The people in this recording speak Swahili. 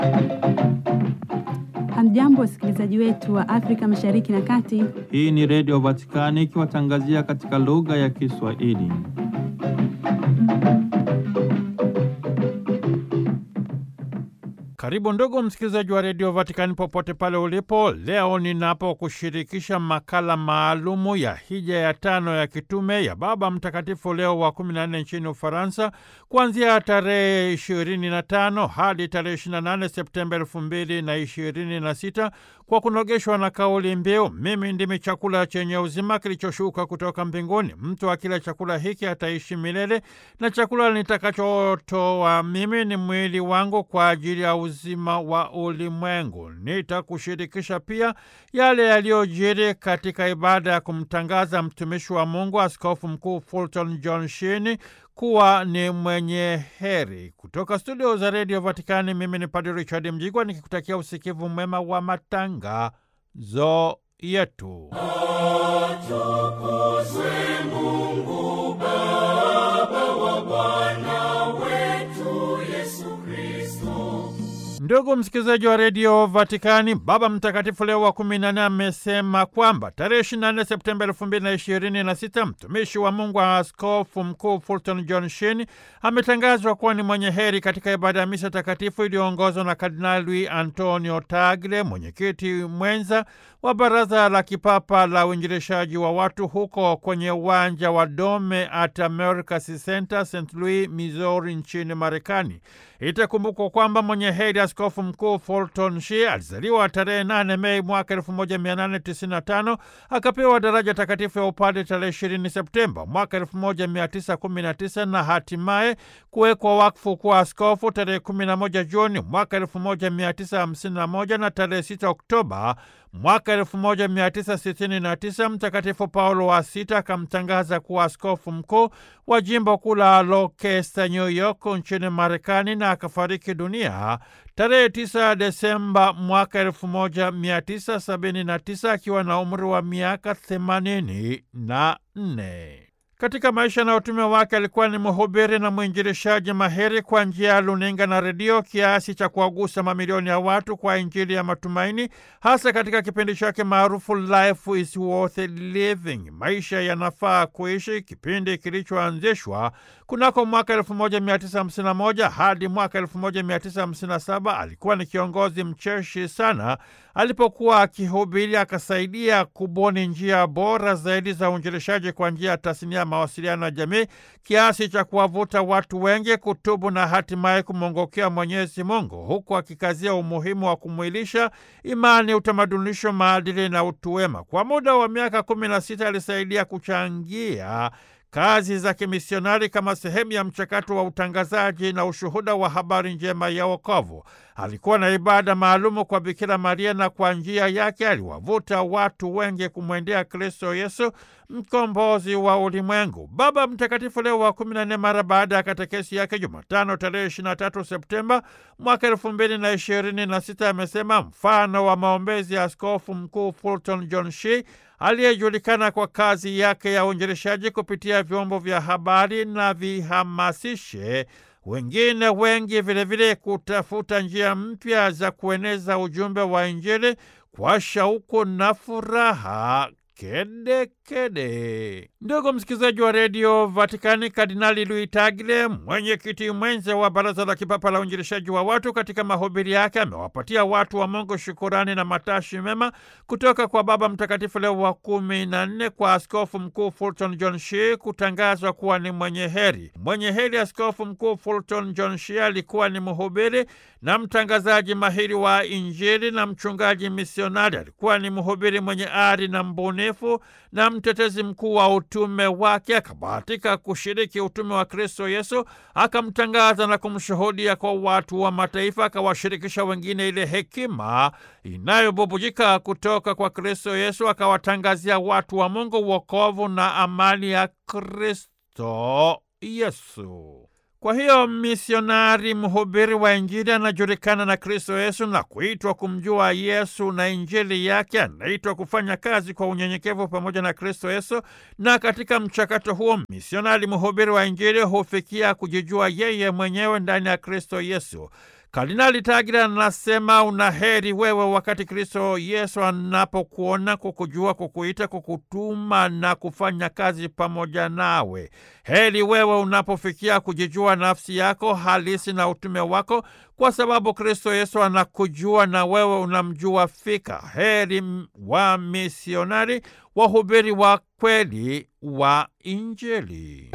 Hamjambo, wasikilizaji wetu wa Afrika Mashariki na Kati. Hii ni Redio Vatikani ikiwatangazia katika lugha ya Kiswahili. Karibu ndugu msikilizaji wa Redio Vatikani popote pale ulipo. Leo ninapokushirikisha makala maalumu ya hija ya tano ya kitume ya Baba Mtakatifu Leo wa 14 nchini Ufaransa kuanzia tarehe 25 hadi tarehe 28 Septemba 2026 kwa kunogeshwa na kauli mbiu mimi ndimi chakula chenye uzima kilichoshuka kutoka mbinguni, mtu akila chakula hiki ataishi milele, na chakula nitakachotoa mimi ni mwili wangu kwa ajili ya uzima wa ulimwengu. Nitakushirikisha pia yale yaliyojiri katika ibada ya kumtangaza mtumishi wa Mungu Askofu Mkuu Fulton John Sheen kuwa ni mwenye heri. Kutoka studio za redio Vatikani, mimi ni Padre Richard Mjigwa nikikutakia usikivu mwema wa matangazo yetu. Atukuzwe Mungu Baba wa Bwana wetu Yesu Kristo. Ndugu msikilizaji wa redio Vatikani, Baba Mtakatifu Leo wa kumi na nne amesema kwamba tarehe 24 Septemba elfu mbili na ishirini na sita mtumishi wa Mungu wa Askofu Mkuu Fulton John Sheen ametangazwa kuwa ni mwenye heri katika ibada ya misa takatifu iliyoongozwa na Kardinali Antonio Tagle, mwenyekiti mwenza wa Baraza la Kipapa la Uinjilishaji wa Watu huko kwenye uwanja wa Dome at America's Center, St Louis, Missouri nchini Marekani. Itakumbukwa kwamba mwenye heri Askofu Mkuu Fulton Sheen alizaliwa tarehe 8 Mei mwaka 1895 akapewa daraja takatifu ya upadre tarehe 20 Septemba mwaka 1919 na hatimaye kuwekwa wakfu kuwa askofu tarehe 11 Juni mwaka 1951 na tarehe 6 Oktoba mwaka 1969 Mtakatifu Paulo wa Sita akamtangaza kuwa askofu mkuu wa jimbo kuu la Rochester, New York nchini Marekani, na akafariki dunia tarehe 9 Desemba mwaka 1979 akiwa na umri wa miaka 84. Katika maisha na utume wake alikuwa ni mhubiri na mwinjilishaji mahiri kwa njia ya luninga na redio, kiasi cha kuwagusa mamilioni ya watu kwa Injili ya matumaini, hasa katika kipindi chake maarufu Life is Worth Living, maisha yanafaa kuishi, kipindi kilichoanzishwa kunako mwaka 1951 hadi mwaka 1957. Alikuwa ni kiongozi mcheshi sana alipokuwa akihubiri, akasaidia kubuni njia bora zaidi za uinjilishaji kwa njia ya tasnia ya mawasiliano ya jamii, kiasi cha kuwavuta watu wengi kutubu na hatimaye kumwongokea Mwenyezi Mungu, huku akikazia umuhimu wa kumwilisha imani, utamadunisho, maadili na utu wema. Kwa muda wa miaka kumi na sita alisaidia kuchangia kazi za kimisionari kama sehemu ya mchakato wa utangazaji na ushuhuda wa habari njema ya wokovu. Alikuwa na ibada maalumu kwa Bikira Maria na kwa njia yake aliwavuta watu wengi kumwendea Kristo Yesu, mkombozi wa ulimwengu. Baba Mtakatifu Leo wa kumi na nne, mara baada ya katekesi yake Jumatano tarehe 23 Septemba mwaka elfu mbili na ishirini na sita amesema mfano wa maombezi ya Askofu Mkuu Fulton John Sheen aliyejulikana kwa kazi yake ya uinjilishaji kupitia vyombo vya habari na vihamasishe wengine wengi vilevile vile kutafuta njia mpya za kueneza ujumbe wa Injili kwa shauku na furaha kedekede kede. Ndugu msikilizaji wa redio Vatikani, Kardinali Luis Tagle, mwenyekiti mwenza wa Baraza la Kipapa la Uinjilishaji wa Watu, katika mahubiri yake amewapatia watu wa Mungu shukurani na matashi mema kutoka kwa Baba Mtakatifu Leo wa kumi na nne kwa Askofu Mkuu Fulton John Sheen kutangazwa kuwa ni mwenye heri. Mwenye heri Askofu Mkuu Fulton John Sheen alikuwa ni mhubiri na mtangazaji mahiri wa Injili na mchungaji misionari. Alikuwa ni mhubiri mwenye ari na mbunifu na mtetezi mkuu wa utume wake. Akabahatika kushiriki utume wa Kristo Yesu, akamtangaza na kumshuhudia kwa watu wa mataifa, akawashirikisha wengine ile hekima inayobubujika kutoka kwa Kristo Yesu, akawatangazia watu wa Mungu wokovu na amani ya Kristo Yesu. Kwa hiyo misionari mhubiri wa Injili anajulikana na Kristo Yesu na kuitwa kumjua Yesu na Injili yake. Anaitwa kufanya kazi kwa unyenyekevu pamoja na Kristo Yesu, na katika mchakato huo misionari mhubiri wa Injili hufikia kujijua yeye mwenyewe ndani ya Kristo Yesu. Kardinali Tagle anasema una heri wewe wakati Kristo Yesu anapokuona, kukujua, kukuita, kukutuma na kufanya kazi pamoja nawe. Heri wewe unapofikia kujijua nafsi yako halisi na utume wako, kwa sababu Kristo Yesu anakujua na wewe unamjua fika. Heri wa misionari, wahubiri wa kweli wa Injili.